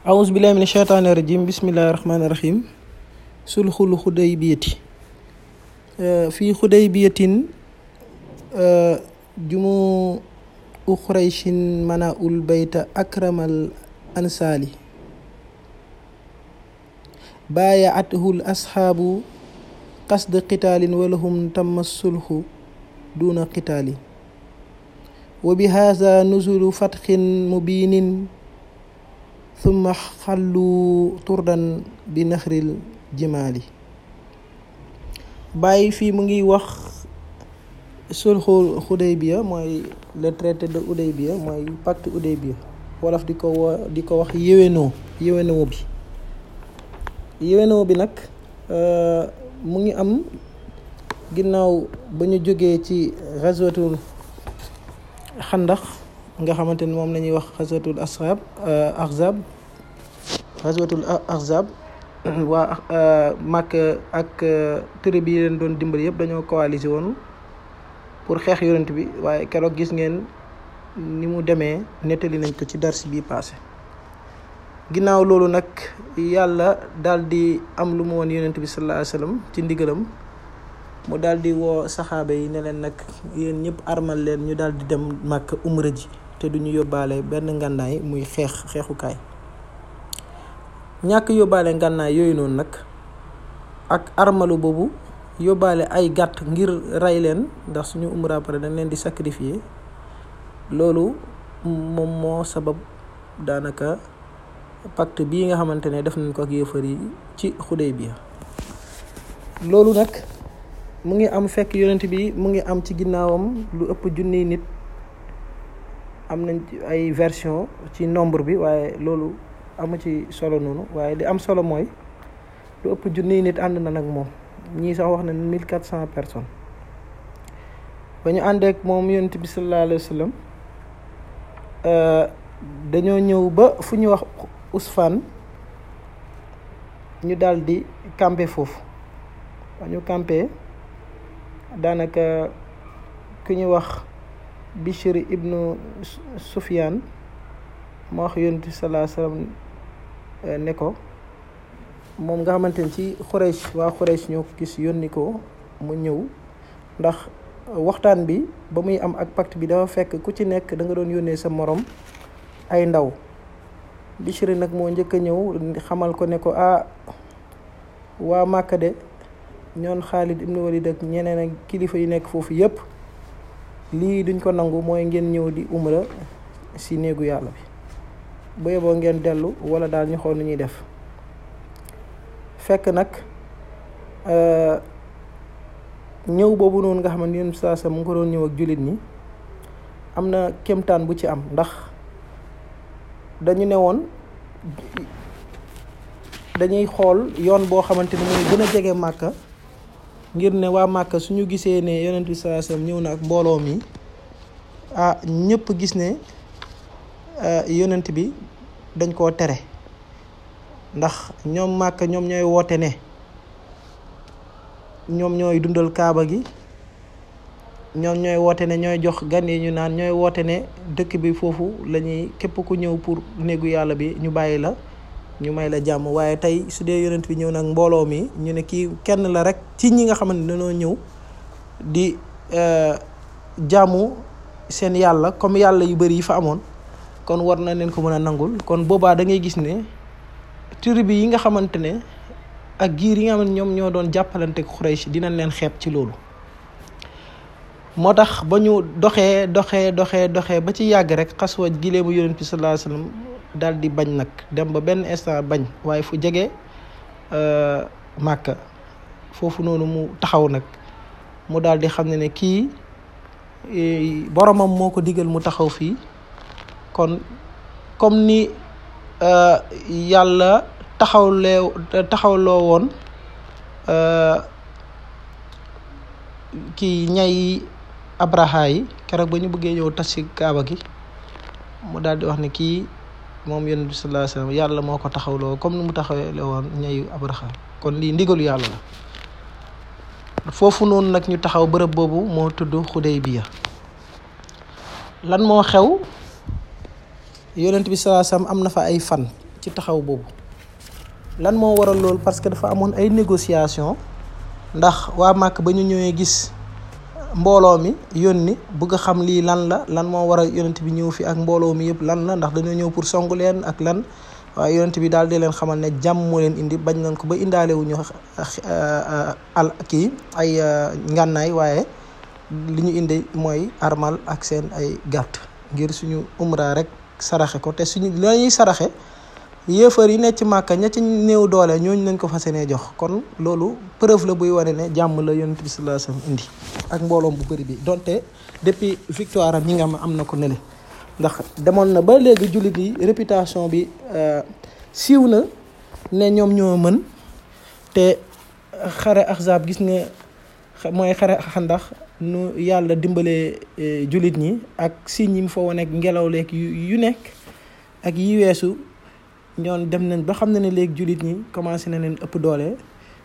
awus billahi min sheytaani rajim bismillahi rahmaani rahim sulxul xuday biyati fii xuday biyatin jumu u xurayshin mana ul bayta akramal ansaali baaya athul asxaabu qasd qitaalin walahum tamma sulxu duna qitaali wa bi haza nuzulu fatxin mubiinin thumma xallu turdan bi naxril jimaali bàyyi fii mu ngi wax sulxul xudaybiya mooy le traité de Hudaybiya mooy pacte Hudaybiya wolof di ko wo di ko wax yéwénoo yéwénoo bi yéwénoo bi nag mu ngi am ginnaaw ba ñu jógee ci xaswatul xandax nga xamante ni moom la ñuy wax xaswatul asxaab ahzab xaswatul ahzab waa Màkk ak tribu yi leen doon dimbali yëpp dañoo coalisé woon pour xeex yonent bi waaye keroog gis ngeen ni mu demee nettali nañ ko ci dars bi passé ginnaaw loolu nag yàlla daal di am lu mu woon yonent bi sallallahu alayhi wasallam ci ndigalam mu daal di woo saxaaba yi ne leen nag yéen ñëpp armal leen ñu daal di dem màkk umra ji te duñu yóbbaale benn ngànnaay muy xeex xeexukaay ñàkk yóbbaale ngànnaay yooyu noonu nag ak armalu boobu yóbbaale ay gàtt ngir rey leen ndax suñu umra pare dañ leen di sacrifier loolu moom moo sabab daanaka pacte bii nga xamante ne def nañ ko ak yéefar yi ci Xudaybiya loolu nag mu ngi am fekk yonent bi mu ngi am ci ginnaawam lu ëpp junniy nit am nañ ay version ci nombre bi waaye loolu amu ci solo noonu waaye li am solo mooy lu ëpp junniy nit ànd na nag moom ñii sax wax na mille quatre cent personnes ba ñu àndeek moom yonent bi sallallahu alayhi wa sallam dañoo ñëw ba fu ñu wax Usfaan ñu daal di camper foofu ba ñu camper daanaka ku ñu wax Bishr ibnu Sufyaan moo wax yonent bi sallallahu alayhi wa sallam ne ko moom nga xamante ni ci Quraysh waa Quraysh ñoo ko gis yónni ko mu ñëw ndax waxtaan bi ba muy am ak pacte bi dafa fekk ku ci nekk da nga doon yónnee sa morom ay ndaw Bichri nag moo njëkk a ñëw xamal ko ne ko ah waa Màkka de ñoon Xaalid ibnu Walid ak ñeneen ak kilifa yi nekk foofu yépp lii duñ ko nangu mooy ngeen ñëw di umra si néegu yàlla bi bu yeboo ngeen dellu wala daal ñu xool nu ñuy def fekk nag ñëw boobu noonu nga xam ne yéen saa sa mu ngi ko doon ñëw ak jullit ñi am na kéemtaan bu ci am ndax dañu ne woon dañuy xool yoon boo xamante ni mooy gën a jege màkka ngir ne waa màkka suñu gisee ne yonent bi saa sa ñëw na ak mbooloo mi ah ñëpp gis ne yonent bi dañ koo tere ndax ñoom màkk ñoom ñooy woote ne ñoom ñooy dundal kaaba gi ñoom ñooy woote ne ñooy jox gan yi ñu naan ñooy woote ne dëkk bi foofu la ñuy képp ku ñëw pour néegu yàlla bi ñu bàyyi la ñu may la jàmm waaye tey su dee yonent bi ñëw nag mbooloo mi ñu ne kii kenn la rek ci ñi nga xamante ne dañoo ñëw di jàmmu seen yàlla comme yàlla yu bari yi fa amoon kon war na leen ko mën a nangul kon boobaa da ngay gis ne tribu yi nga xamante ne ak giir yi nga xam ne ñoom ñoo doon jàppalante Quraysh dinañ leen xeeb ci loolu moo tax ba ñu doxee doxee doxee doxee ba ci yàgg rek xaswa gileemu yonent bi sallallahu alayhi wasallam daal di bañ nag dem ba benn instant bañ waaye fu jege Màkka foofu noonu mu taxaw nag mu daal di xam ne ne kii boromam moo ko digal mu taxaw fii kon comme ni yàlla taxawlee taxawloo woon kii ñay abraha yi keroog ba ñu bëggee ñëw tas ci kaaba gi mu daal di wax ne kii moom yonent bi sallallahu alayhi wasallam yàlla moo ko taxawloo comme ni mu taxawlee woon ñayu abraha kon lii ndigalu yàlla la foofu noonu nag ñu taxaw bërëb boobu moo tudd Xudaybiya lan moo xew yonent bi sallallahu alayhi wasallam am na fa ay fan ci taxaw boobu lan moo waral loolu parce que dafa amoon ay négociation ndax waa màkk ba ñu ñëwee gis mbooloo mi yónni bëgg a xam lii lan la lan moo war a yonent bi ñëw fi ak mbooloo mi yëpp lan la ndax dañoo ñëw pour songu leen ak lan waaye yonent bi daal di leen xamal ne jàmm moo leen indi bañ nañ ko ba indaale wu ñu al kii ay ngànnaay waaye li ñu indi mooy armal ak seen ay gàtt ngir suñu umra rek saraxe ko te suñu la ñuy saraxe yéefar yi nekk ci màkka ña ci néew doole ñooñu lañ ko fas yéenee jox kon loolu preuve la buy wane ne jàmm la yonent bi sallallahu alayhi wasallam indi ak mbooloom bu bëri bi donte depuis victoire am ñi nga xam am na ko nele ndax demoon na ba léegi jullit yi réputation bi siiw na ne ñoom ñoo mën te xare ahzab gis nga mooy xare xandax nu yàlla dimbalee jullit ñi ak signes yi mu fa wane ngelaw leeg yu nekk ak yi weesu ñoon dem nañ ba xam ne ne léegi jullit ñi commencé na leen ëpp doole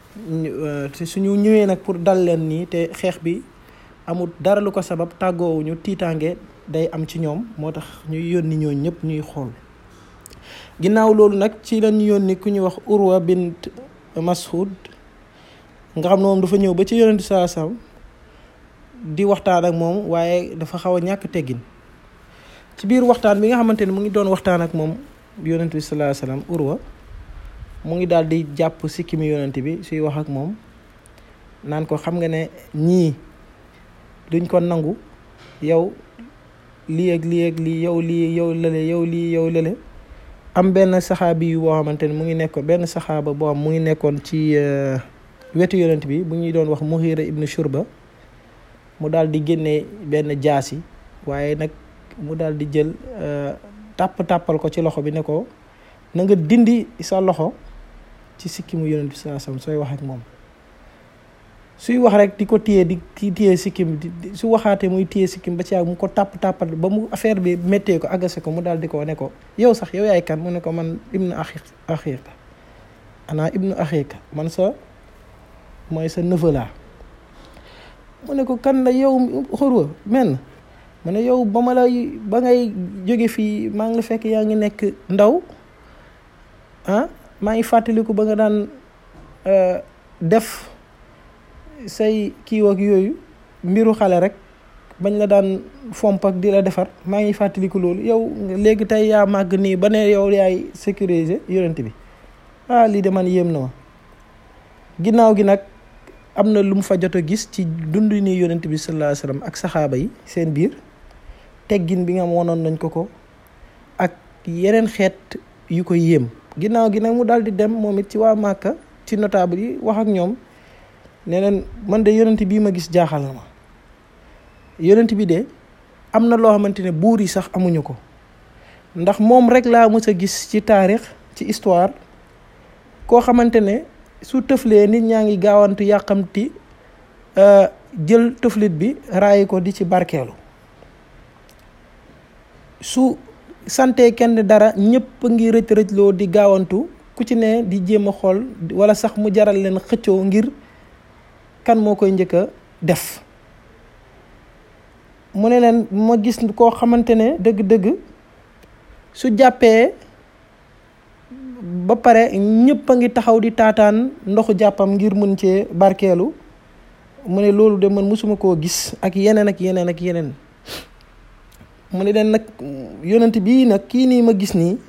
te suñu ñëwee nag pour dal leen nii te xeex bi amul dara lu ko sabab tàggoowuñu tiitaange day am ci ñoom moo tax ñuy yónni ñooñu ñëpp ñuy xool ginnaaw loolu nag ci lañ yónni ku ñuy wax Urwa bint Mas'ud nga xam ne moom dafa ñëw ba ci yonent saa sam di waxtaan ak moom waaye dafa xaw a ñàkk teggin ci biir waxtaan bi nga xamante ne mu ngi doon waxtaan ak moom yonent bi sallallahu alayhi wasallam Urwa mu ngi daal di jàpp sikkimi yonent bi suy wax ak moom naan ko xam nga ne ñii duñ ko nangu yow lii ak lii ak lii yow lii yow lële yow lii yow lële am benn saxaabi yu boo xamante ne mu ngi nekkoon benn saxaaba boo xam mu ngi nekkoon ci wetu yonent bi bu ñuy doon wax Mughira ibnu Shurba mu daal di génne benn jaasi waaye nag mu daal di jël tàpp tàppal ko ci loxo bi ne ko na nga dindi sa loxo ci sikkimu yonent bi saa sam sooy wax ak moom suy wax rek di ko téye di ki téye sikkim su waxaatee muy téye sikkim ba ci yàgg mu ko tàpp tàppal ba mu affaire bi méttee ko agase ko mu daal di ko ne ko yow sax yow yaay kan mu ne ko man ibnu axi axiika ana ibnu axiika man sa mooy sa neveu laa mu ne ko kan la yow xurwa men mu ne yow ba ma lay ba ngay jóge fii maa ngi la fekk yaa ngi nekk ndaw ah maa ngi fàttaliku ba nga daan def say kiiw ak yooyu mbiru xale rek bañ la daan fomp ak di la defar maa ngi fàttaliku loolu yow léegi tey yaa màgg nii ba ne yow yaay sécuriser yonent bi ah lii de man yéem na ma ginnaaw gi nag am na lu mu fa jot a gis ci dund ni yonent bi sallallahu alayhi wasallam ak saxaaba yi seen biir teggin bi nga am wonoon nañ ko ko ak yeneen xeet yu ko yéem ginnaaw gi nag mu daal di dem moom it ci waa Màkka ci notable yi wax ak ñoom ne leen man de yonent bii ma gis jaaxal na ma yonent bi de am na loo xamante ne buur yi sax amuñu ko ndax moom rek laa mës a gis ci taarix ci histoire koo xamante ne su tëflee nit ñaa ngi gaawantu yàqamti jël tëflit bi raayi ko di ci barkeelu su sante kenn dara ñëpp a ngi rëcc rëcloo di gaawantu ku ci ne di jéem a xool wala sax mu jaral leen xëccoo ngir kan moo koy njëkk a def mu ne leen ma gis koo xamante ne dëgg-dëgg su jàppee ba pare ñëpp a ngi taxaw di taataan ndoxu jàppam ngir mën cee barkeelu mu ne loolu de man mosuma koo gis ak yeneen ak yeneen ak yeneen mu ne leen nag yonent bii nag kii nii ma gis nii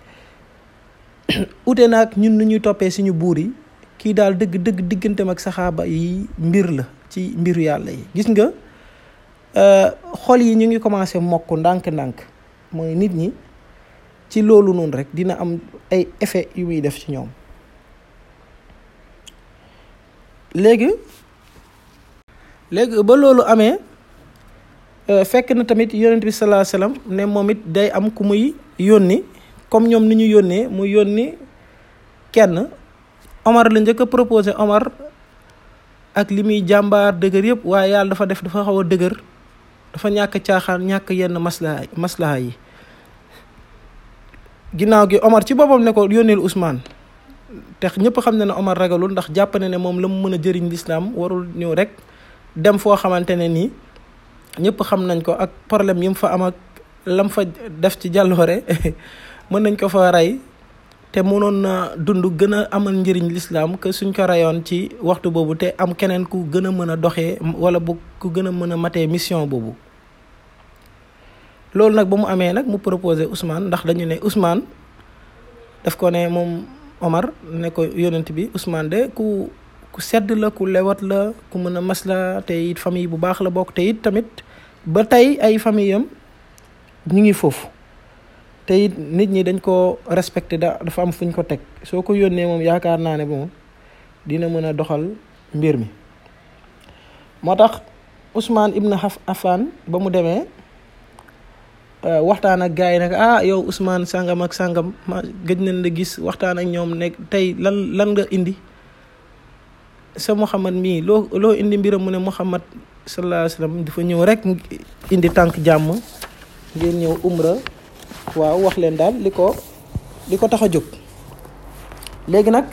ute na ak ñun nu ñuy toppee suñu buur yi kii daal dëgg dëgg digganteem ak saxaaba yi mbir la ci mbiru yàlla yi gis nga xol yi ñu ngi commencé mokk ndànk-ndànk mooy nit ñi ci loolu noonu rek dina am ay effet yu muy def ci ñoom léegi léegi ba loolu amee fekk na tamit yonent bi sallallahu alayhi wasallam ne moom it day am ku muy yónni comme ñoom ni ñu yónnee mu yónni kenn Omar la njëkk a proposé Omar ak li muy jàmbaar dëgër yëpp waaye yàlla dafa def dafa xaw a dëgër dafa ñàkk caaxaan ñàkk yenn maslaha maslaha yi ginnaaw gi Omar ci boppam ne ko yónneel Ousmane te ñëpp xam ne ne Omar ragalul ndax jàpp na ne moom la mu mën a jëriñ lislaam warul ñëw rek dem foo xamante ne nii ñëpp xam nañ ko ak problème yi mu fa am ak lam fa def ci jàlloore mën nañ ko fa rey te mënoon na dund gën a amal njëriñ lislaam que suñ ko rayoon ci waxtu boobu te am keneen ku gën a mën a doxee wala bu ku gën a mën a matee mission boobu loolu nag ba mu amee nag mu proposé Ousmane ndax dañu ne Ousmane daf ko ne moom Omar ne ko yonent bi Ousmane de ku ku sedd la ku lewat la ku mën a masla te it famille bu baax la bokk te it tamit ba tey ay famille am ñu ngi foofu te it nit ñi dañ ko respecté da dafa am fuñ ko teg soo ko yónnee moom yaakaar naa ne moom dina mën a doxal mbir mi moo tax Ousmane Ibn Affan ba mu demee waxtaan ak gars yi nag ah yow Ousmane sangam ak sangam ma gëj nañ la gis waxtaan ak ñoom ne tey lan lan nga indi sa Muhammad mii loo loo indi mbiram mu ne Muhammad sallallahu alayhi wa sallam dafa ñëw rek indi tànk jàmm ngeen ñëw umra waaw wax leen daal li ko li ko tax a jóg léegi nag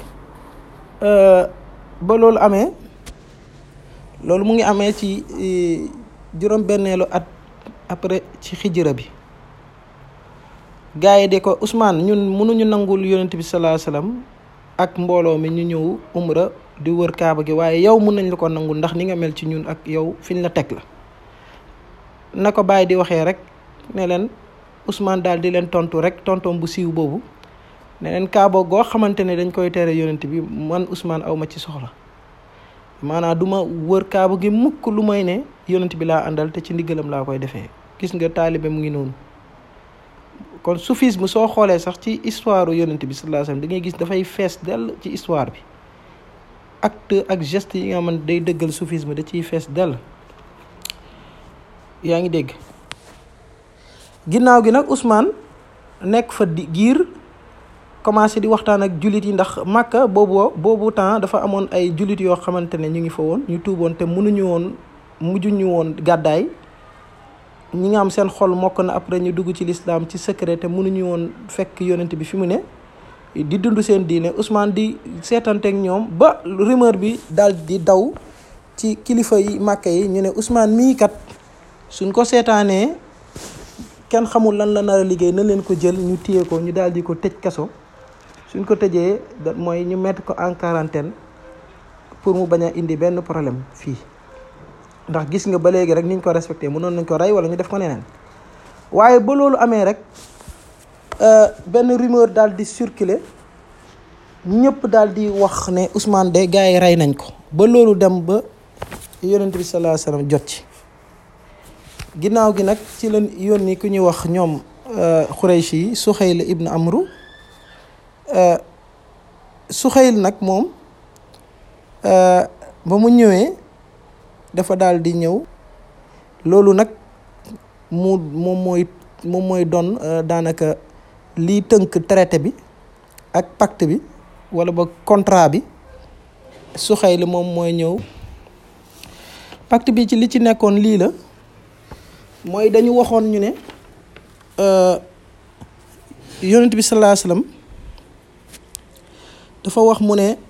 ba loolu amee loolu mu ngi amee ci juróom benneelu at après ci xijira bi gars yi de ko Ousmane ñun mënuñu nangul yonent bi sallallahu alayhi wasallam ak mbooloo mi ñu ñëw umra di wër kaaba gi waaye yow mun nañ la ko nangul ndax ni nga mel ci ñun ak yow fiñ la teg la na ko bàyyi di waxee rek ne leen Ousmane daal di leen tontu rek tontoom bu siiw boobu ne leen kaaba goo xamante ne dañ koy tere yonent bi man Ousmane aw ma ci soxla maanaam du ma wër kaaba gi mukk lu may ne yonent bi laa àndal te ci ndigalam laa koy defee gis nga taalibe mu ngi noonu kon soufisme soo xoolee sax ci histoire yonent bi sallallahu alayhi wasallam da ngay gis dafay fees dell ci histoire bi acte ak geste yi nga xamante day dëggal soufisme da ciy fees dell yaa ngi dégg ginnaaw gi nag Ousmane nekk fa di giir commencé di waxtaan ak jullit yi ndax Makka boobu boobu temps dafa amoon ay jullit yoo xamante ne ñu ngi fa woon ñu tuuboon te mënuñu woon mujjuñu woon gàddaay ñi nga am seen xol mokk na après ñu dugg ci lislaam ci secret te mënuñu woon fekk yonent bi fi mu ne di dund seen diine Ousmane di seetanteeg ñoom ba rumeur bi daal di daw ci kilifa yi Makka yi ñu ne Ousmane mii kat suñ ko seetaanee kenn xamul lan la nar a liggéey na leen ko jël ñu téye ko ñu daal di ko tëj kaso suñ ko tëjee da mooy ñu mettre ko en quarantaine pour mu bañ a indi benn problème fii ndax gis nga ba léegi rek niñ ko respecté mënoon nañ ko rey wala ñu def ko neneen waaye ba loolu amee rek benn rumeur daal di circuler ñëpp daal di wax ne Ousmane de gars yi rey nañ ko ba loolu dem ba yonent bi sallallahu alayhi wasallam jot ci ginnaaw gi nag ci la yónni ku ñuy wax ñoom Xuraysh yi Suxayl ibn Amru Suxayl nag moom ba mu ñëwee dafa daal di ñëw loolu nag mu moom mooy moom mooy doon daanaka lii tënk traité bi ak pacte bi wala ba contrat bi Suxayl moom mooy ñëw pacte bi ci li ci nekkoon lii la mooy dañu waxoon ñu ne yonent bi sallallahu alayhi wasallam dafa wax mu ne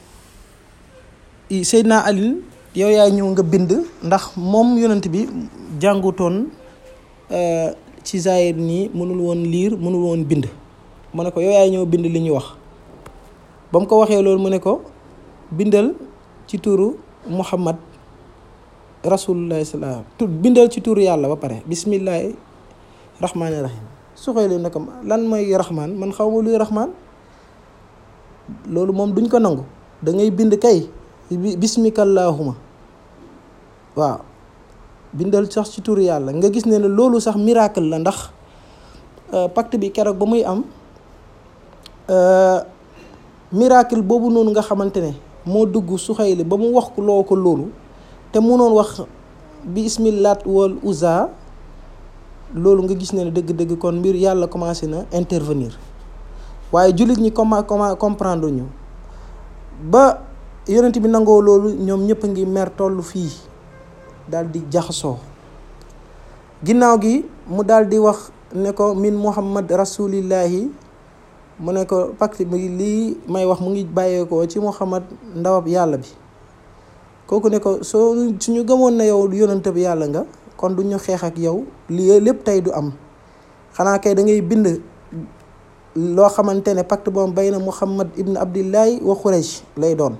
Seydina Ali yow yaay ñëw nga bind ndax moom yonent bi jàngutoon ci zaahir nii mënul woon liir mënul woon bind mu ne ko yow yaay ñëw bind li ñu wax ba mu ko waxee loolu mu ne ko bindal ci turu Muhammad rasulullah salaam tu bindal ci turu yàlla ba pare bismillahi rahmaani rahim su xëy ne ko lan mooy rahmaan man xaw ma luy rahmaan loolu moom duñ ko nangu da ngay bind kay bismikallahuma waaw bindal sax ci turu yàlla nga gis ne ne loolu sax miracle la ndax pacte bi keroog ba muy am miracle boobu noonu nga xamante ne moo dugg Suxayli ba mu wax loo ko loolu te munoon wax bi ismillaat wal uza loolu nga gis ne ne dëgg-dëgg kon mbir yàlla commencé na intervenir waaye jullit ñi comment comment comprendre ñu ba yonent bi nangoo loolu ñoom ñëpp a ngi mer tollu fii daal di jaxasoo ginnaaw gi mu daal di wax ne ko min muhammad rasulillahi mu ne ko pacte bi lii may wax mu ngi bàyyeekoo ci muhammad ndawab yàlla bi kooku ne ko soo suñu gëmoon na yow yonent bi yàlla nga kon du ñu xeex ak yow lii lépp tey du am xanaa kay da ngay bind loo xamante ne pacte boobu bayna Muhammad ibn Abdillahi wa Quraysh lay doon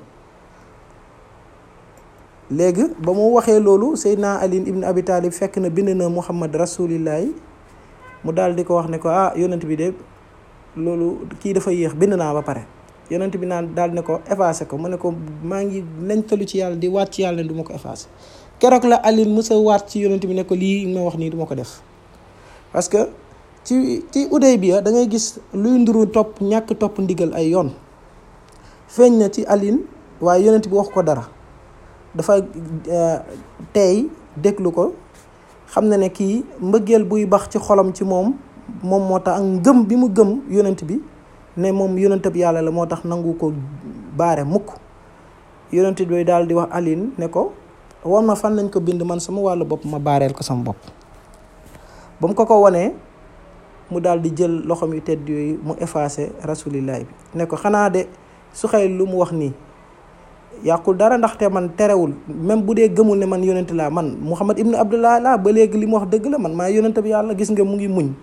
léegi ba mu waxee loolu Seydina Ali ibn Abi Talib fekk na bind na Muhammad rasulillahi mu daal di ko wax ne ko ah yonent bi de loolu kii dafa yéex bind naa ba pare yonent bi naan daal ne ko effacé ko mu ne ko maa ngi nañ talu ci yàlla di waat ci yàlla ne du ma ko effacé keroog la Ali musa waat ci yonent bi ne ko lii ma wax nii du ma ko def parce que ci ci Hudaybiya da ngay gis luy nduru topp ñàkk topp ndigal ay yoon feeñ na ci Ali waaye yonent bi wax ko dara dafa tey déglu ko xam na ne kii mbëggeel buy bax ci xolam ci moom moom moo tax ak ngëm bi mu gëm yonent bi ne moom yonent bi yàlla la moo tax nangu ko baare mukk yonent bi daal di wax Aline ne ko wan ma fan lañ ko bind man sama wàllu bopp ma baareel ko sama bopp ba mu ko ko wanee mu daal di jël loxoom yu tedd yooyu mu effacé rasulillahi bi ne ko xanaa de su xëy lu mu wax nii yàqul dara ndaxte man terewul même bu dee gëmul ne man yonent laa man Muhammad ibnu Abdullah laa ba léegi li mu wax dëgg la man maa yonent bi yàlla gis nga mu ngi muñ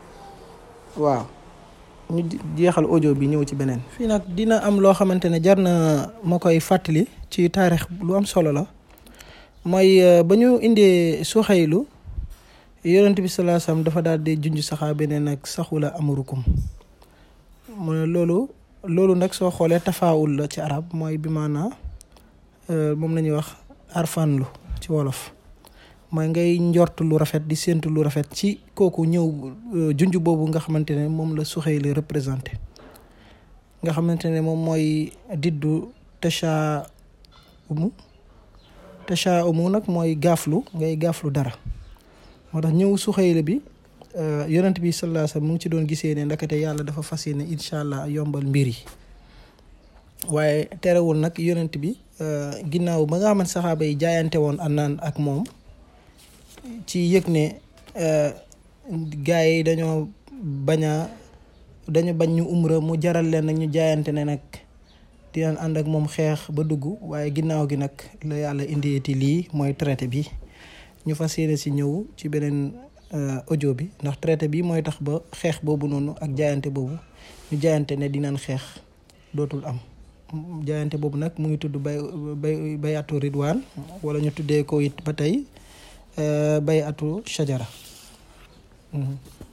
waaw ñu jeexal audio bi ñëw ci beneen. fii nag dina am loo xamante ne jar na ma koy fàttali ci taarix lu am solo la mooy ba ñu indee Suxaylu yonent bi salaa salaam dafa daal di junj saxaabe ne nag saxula amurukum mu ne loolu. loolu nag soo xoolee tafaawul la ci arab mooy bi maanaa moom la ñuy wax arfanlu ci wolof mooy ngay njort lu rafet di séentu lu rafet ci kooku ñëw junj boobu nga xamante ne moom la Suxayli représenté nga xamante ne moom mooy diddu tasha umu tasha umu nag mooy gaaflu ngay gaaflu dara moo tax ñëw Suxayli bi yonent bi sallallahu alayhi wasallam mu ngi ci doon gisee ne ndakate yàlla dafa fas yéene incha allah yombal mbir yi waaye terewul nag yonent bi ginnaaw ba nga xamante saxaaba yi jaayante woon àndaan ak moom ci yëg ne gars yi dañoo bañ a dañu bañ ñu umra mu jaral leen nag ñu jaayante ne nag dinañ ànd ak moom xeex ba dugg waaye ginnaaw gi nag la yàlla indieti lii mooy traité bi ñu fas yéene si ñëw ci beneen audio bi ndax traité bi mooy tax ba xeex boobu noonu ak jaayante boobu ñu jaayante ne dinañ xeex dootul am jaayante boobu nag mu ngi tudd bay bay bayatu ridwaan wala ñu tuddee ko it ba tey bayatu shajara